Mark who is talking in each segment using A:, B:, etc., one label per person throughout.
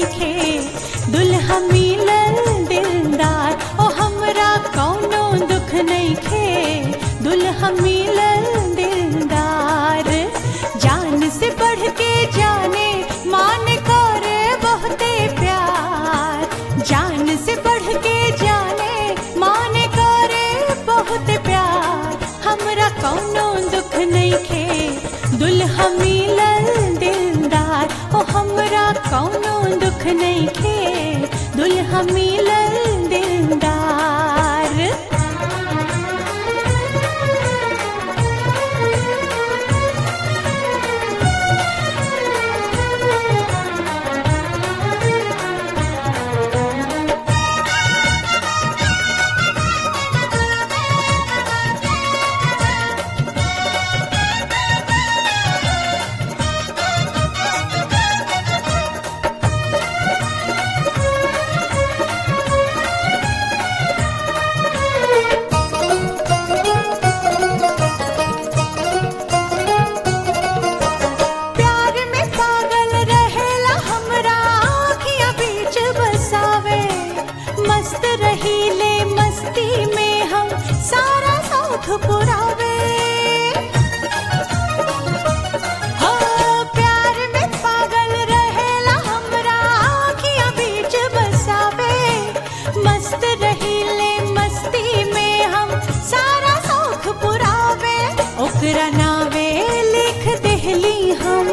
A: नहीं खे दुल्हा मिलल दिलदार ओ हमरा कौनो दुख नहीं खे दुल्हा मिलल दिलदार जान से बढ़ के जाने मान करे बहुते प्यार जान से बढ़ के जाने मान करे बहुत प्यार हमरा कौनो दुख नहीं खे दुल्हा मिलल दिलदार ओ हमरा कौनो दुख नहीं खे दुल्हा मिलल दिलदार प्यार में पागल रहेला हमरा आँखियाँ बीच बसावे मस्त रहीले मस्ती में हम सारा साथ पुरावे हो प्यार में पागल रहेला हमरा आँखियाँ बीच बसावे मस्त रहीले मस्ती में हम सारा साथ पुरावे ओकरा नावे लिख देहली हम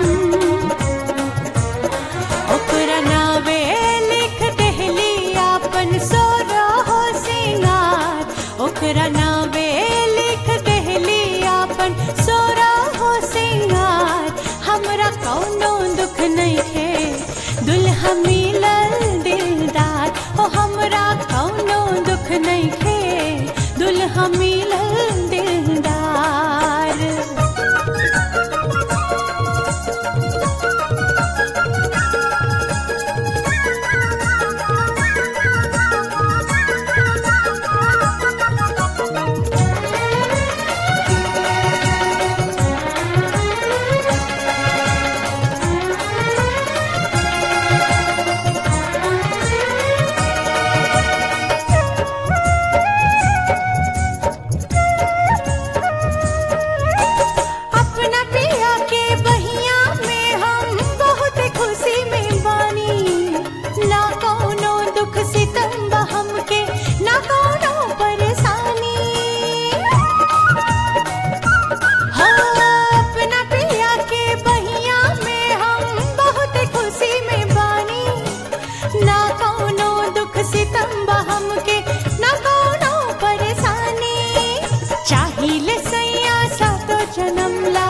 A: ओकरा नावे लिख देहली आपन सोरा हो सिंगार ओकरा नावे लिख देहली आपन सोरा हो सिंगार हमरा कौनो दुख नहीं खे दुल्हा मिलल दिलदार ओ हमरा कौनो दुख नहीं खे दुल्हा मिलल दिलदार अपना पिया के बहिया में हम बहुत खुशी में बानी ना कौनो दुख सितम बा हमके ना कौनो परेशानी हाँ, अपना पिया के बहिया में हम बहुत खुशी में बानी ना कौनो दुख सितम बा हमके ना कौनो परेशानी चाहिले सैया सातो जन्म ला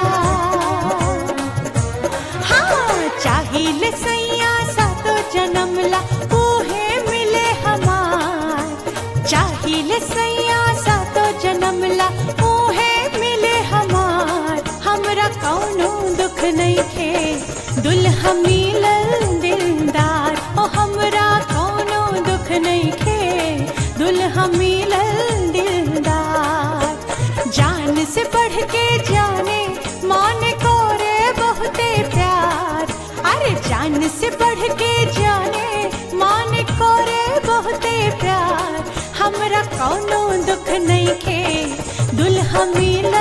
A: हाँ चाहिले सैया सातो जन्म ला उहे मिले हमार चाहिले सैया सातो जन्म ला उहे मिले हमार हमरा कौनो दुख नहीं खे दुल्हा मिलल दिलदार ओ हमरा कौनो दुख नहीं खे दुल्हा मिलल दिलदार जान से बढ़ के जाने मान को रे बहुते प्यार अरे जान से बढ़ के जाने मान को रे बहुते प्यार हमरा कौनो दुख नहीं खे दुल्हा मिला